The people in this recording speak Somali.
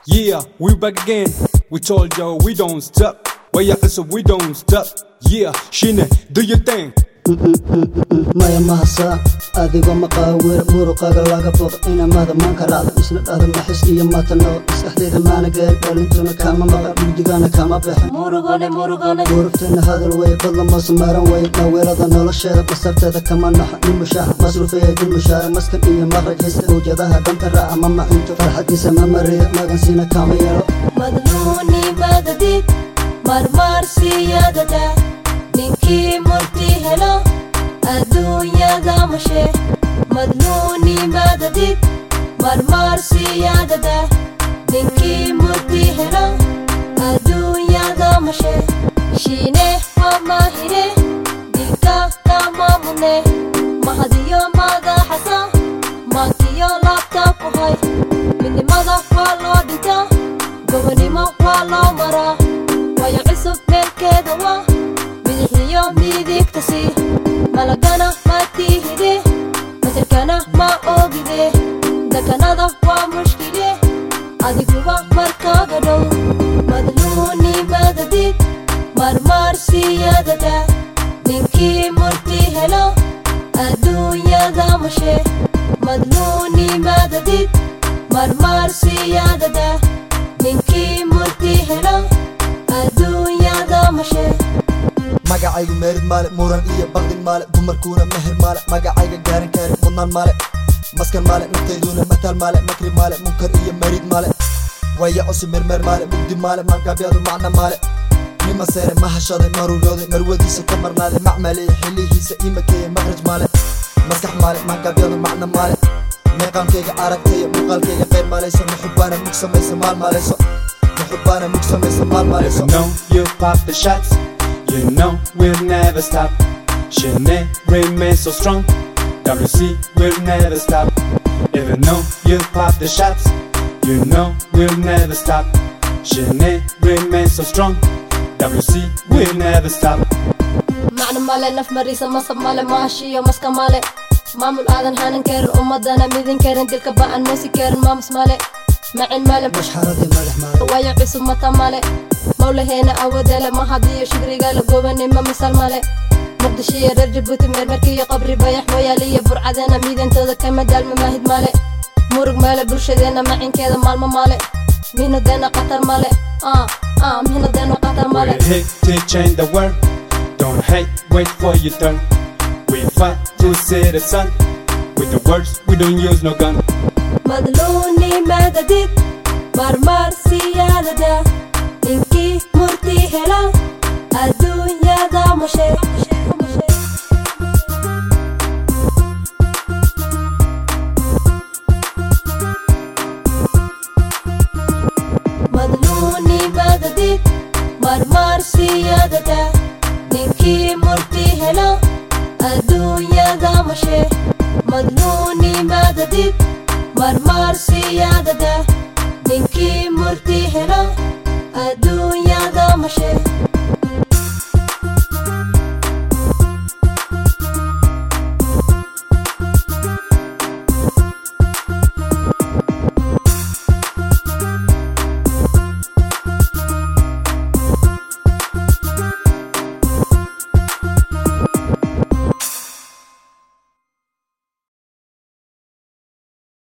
Yeah, we back again. We told you we don't stop. Why you so we don't stop. Yeah, Shine, do your thing. maya mahasa adigoo maqaawir muruqaga laga boq inamada maanka raacda isla dhada maxis iyo matano maskaxdeeda maana gaar dhalintuna kama maqa mugdigana kama baxin murugone murugone gurubtana hadal wey badla moosa maaran wey dhaweelada nolosheeda basarteeda kama naxa nin mushaaxa masruufeya dil mushaara maskan iyo maqraj haysta mawjadaha dhanta raaca ma macinto farxadiisa ma mariyo magansina kama yeelo madluuni madadid marmarsiyadada ninkii murti helo adduunyada mashe madluuni madadid marmarsiyadada ninkii murti helo adduunyada mashe shiine hamahine dilka kamamune mahadiyo madaxasa maankiyo laabta ku hay midnimada waa loo dhintaa gobonimo waa loo maraa wayo cusub meelkeeda waa bidixiyo midigta sii malagana ma tiihide masalkana ma ogide dekanada waa mushkile adiguba markaaga dhow madluuni madadid marmarsiyadada ninkii murti helo adduunyada mashe madluuni madadid marmarsiyadada ninkii murti helo adduunyada mashe magacaygu meerid maale muran iyo baqdin maale dumarkuuna meher maale magacayga gaaran kaari mudnaan maale maskan maale naftayduna mataal maale makri maale munkar iyo marid maale waya cusub mermer maale mugdi maale maangabyadu macna maale nima seere mahashaday marurooday marwadiisa ka marnaaday macmaleeye xilihiisa imakeeye maqraj maale maskax maale maangabyadu macna maale meeqaankayga aragtaya muuqaalkayga qeyr maalayso muxubaana mug samaysa maal maalayso muxubaana mug samaysa maal If maalayso you know you pop the shots, you know we'll never stop. Shine remain so strong. WC will never stop. If you know you pop the shots, you know we'll never stop. Shine remain so strong. WC will never stop. macna male naf mariisa masab male mahashiyo maska male maamul aadan hanan karin ummadana midin karin dilka ba'an moosi karin maamus male macin male mashxaradii madax maale wayo cusub mata male mawlaheena awadele mahadiyo shugrigaala gobanimo misal male muqdisho iyo reer jabuuti meermarkiyo qabri bayax mooyaaliyo burcadeena miidantooda kama daalma maahid male murug male bulshadeena macinkeeda maalmo male mihnadeena qatar male ah ah mihnadeena qatar male We're here to change the world. Don't hate, wait for your turn. We fight to see the sun. With the words, we don't use no gun. madluuni madadid marmarsiyadada ninkii murti hela adduunyada mashe madluuni madadid marmarsiyadada ninkii murti hela adduunyada mashe madluuni madadid marmarsiyadada ninkii murti helo adduunyada mashe